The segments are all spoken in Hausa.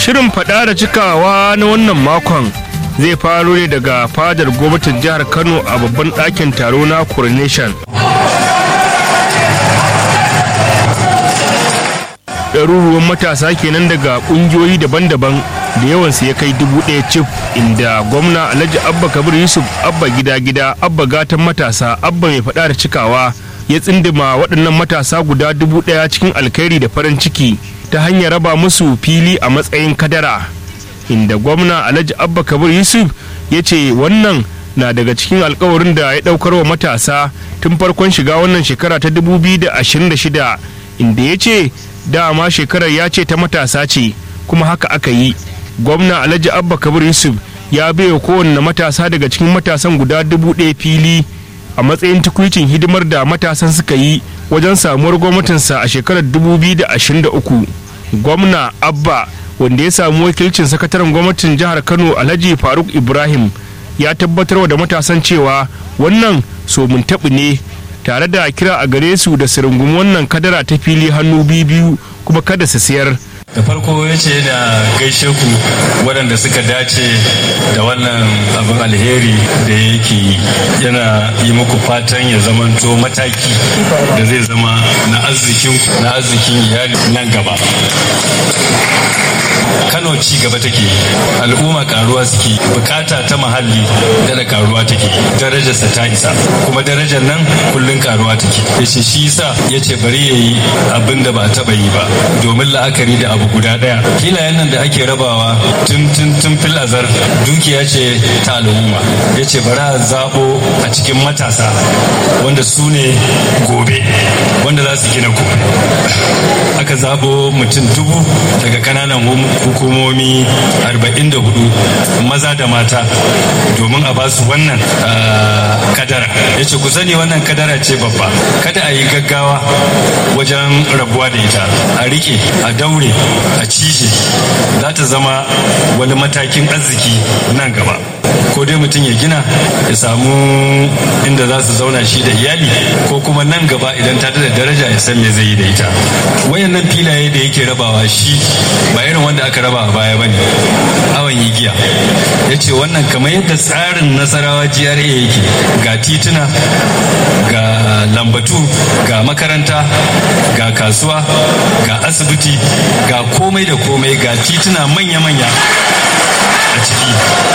shirin faɗa da cikawa na wannan makon zai faro ne daga fadar gwamnatin jihar kano a babban ɗakin taro na coronation ɗaruruwan matasa kenan daga ƙungiyoyi daban-daban da yawansu ya kai dubu ɗaya cif inda gwamna alhaji abba kabir yusuf abba gida-gida abba gatan matasa abba mai faɗa da cikawa ya tsindima waɗannan matasa guda dubu ɗaya cikin alkhairi da farin ciki ta hanyar raba musu fili a matsayin kadara inda gwamna alhaji abba kabir yusuf ya ce wannan na daga cikin alkawarin da ya ɗaukar wa matasa tun farkon shiga wannan shekara ta 2026 inda ya ce dama shekarar ya ce ta matasa ce kuma haka aka yi gwamna alhaji abba kabir yusuf ya baiwa kowanne matasa daga cikin matasan guda dubu ɗaya fili a matsayin tukwicin hidimar da matasan suka yi wajen samuwar gwamnatinsa a shekarar 2023 gwamna abba wanda ya samu wakilcin sakataren gwamnatin jihar kano alhaji faruk ibrahim ya tabbatar da matasan cewa wannan somin taɓi ne tare da kira a gare su da su rungumi wannan kadara ta fili hannu biyu kuma kada su siyar da farko ya ce da gaishe ku waɗanda suka dace da wannan abin alheri da yake yi yana yi muku fatan ya zamanto mataki da zai zama na arzikin na arzikin iyali nan gaba kano ci gaba take al'umma karuwa suke bukata ta muhalli da karuwa take darajarsa ta isa kuma darajar nan kullun karuwa take yace shi yasa yace bari yayi abin da ba a taba yi ba domin la'akari da abu guda daya filayen nan da ake rabawa tun tun tun fil azar dukiya ce ta al'umma yace bari a zabo a cikin matasa wanda su ne gobe wanda za su gina ku aka zabo mutum dubu daga kananan hukumomi 44 maza da mata domin a basu wannan kadara ya ce ku sani wannan kadara ce babba kada a yi gaggawa wajen rabuwa da ita a rike a daure a cije za ta zama wani matakin arziki nan gaba ko dai mutum ya gina ya samu inda za su zauna shi da iyali ko kuma nan gaba idan ta da daraja ya san me zai yi da ita wayannan filaye da yake rabawa shi ba irin wanda aka raba a baya bane awon yi giya ya ce wannan kamar yadda tsarin nasarawa GRA yake ga tituna ga lambatu ga makaranta ga kasuwa ga asibiti ga komai da komai ga tituna manya-manya a ciki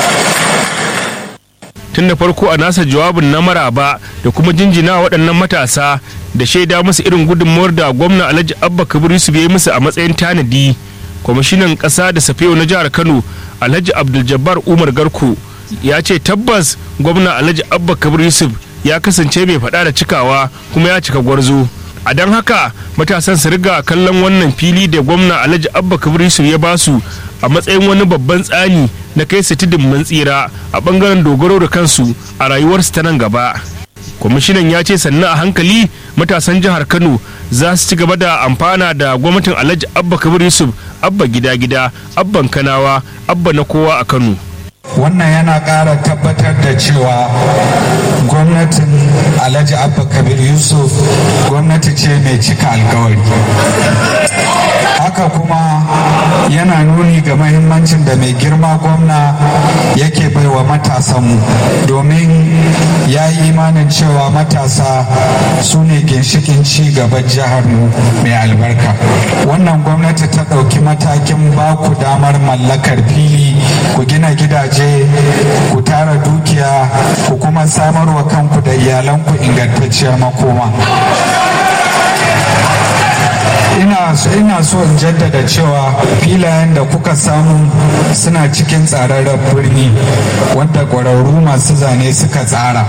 tun da farko a nasa jawabin na maraba da kuma jinjina waɗannan matasa da shaida musu irin gudunmuwar da gwamna alhaji abba kabir yusuf ya yi musu a matsayin tanadi kwamishinan ƙasa da safiyo na jihar kano alhaji abdul umar garko ya ce tabbas gwamna alhaji abba kabir yusuf ya kasance mai faɗa da cikawa kuma ya cika gwarzo a don haka matasan su riga kallon wannan fili da gwamna alhaji abba kabir yusuf ya basu a matsayin wani babban tsani na kai su tudun mun tsira a bangaren dogaro da kansu a rayuwarsu ta nan gaba kwamishinan ya ce sannan a hankali matasan jihar kano za su ci gaba da amfana da gwamnatin alhaji abba kabir yusuf abba gida gida abban kanawa abba na kowa a kano wannan yana ƙara tabbatar da cewa gwamnatin alhaji abba kabir yusuf gwamnati ce mai cika alkawari haka kuma yana nuni ga mahimmancin da mai girma gwamna yake baiwa matasanmu domin ya yi imanin cewa matasa su ne ginshikin ci gaban jiharmu mai albarka wannan gwamnati ta ɗauki matakin ba ku damar mallakar fili ku gina gidaje ku tara dukiya ku kuma samarwa kanku da iyalanku ingantacciyar makoma ina ina so in jaddada cewa filayen da kuka samu suna cikin tsararren birni wanda ƙwararru masu zane suka tsara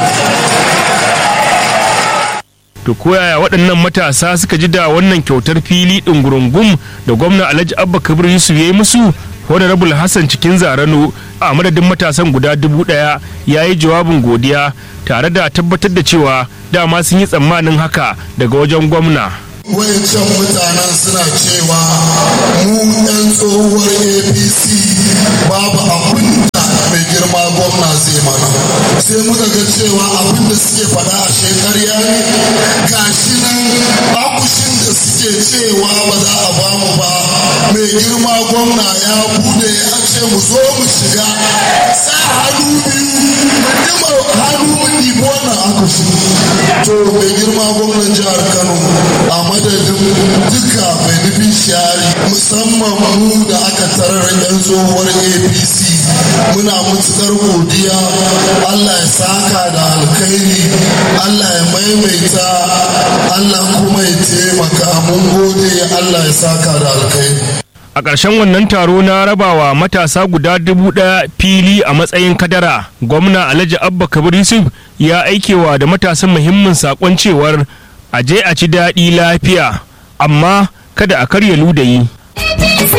to koyaya waɗannan matasa suka ji da wannan kyautar fili ɗungurungum da gwamna alhaji abba kabir yusuf ya yi musu honorable hassan cikin zarano a madadin matasan guda dubu ɗaya ya yi jawabin godiya tare da tabbatar da cewa dama sun yi tsammanin haka daga wajen gwamna wayancan mutanen suna cewa mu 'yan tsohuwar apc babu abin da mai girma gwamna zai mana sai muka ga cewa abin da suke faɗa a shekarya ne gashi nan akushin da suke cewa ba za a bamu ba mai mai girma gwamna ya bude ya ce mu zo mu shiga sa hannu biyu dima hannu mu ɗibi wannan aka shi to mai girma gwamnan jihar kano a madadin duka mai nufin shari musamman mu da aka tarar yan tsohuwar apc muna matukar godiya allah ya saka da alkhairi allah ya maimaita allah kuma ya taimaka mun gode allah ya saka da alkhairi a ƙarshen wannan taro na rabawa matasa guda dubu ɗaya fili a matsayin kadara gwamna alhaji abba kabir yusuf ya aikewa da matasan muhimmin saƙon cewar a je a ci daɗi lafiya amma kada a karya ludayi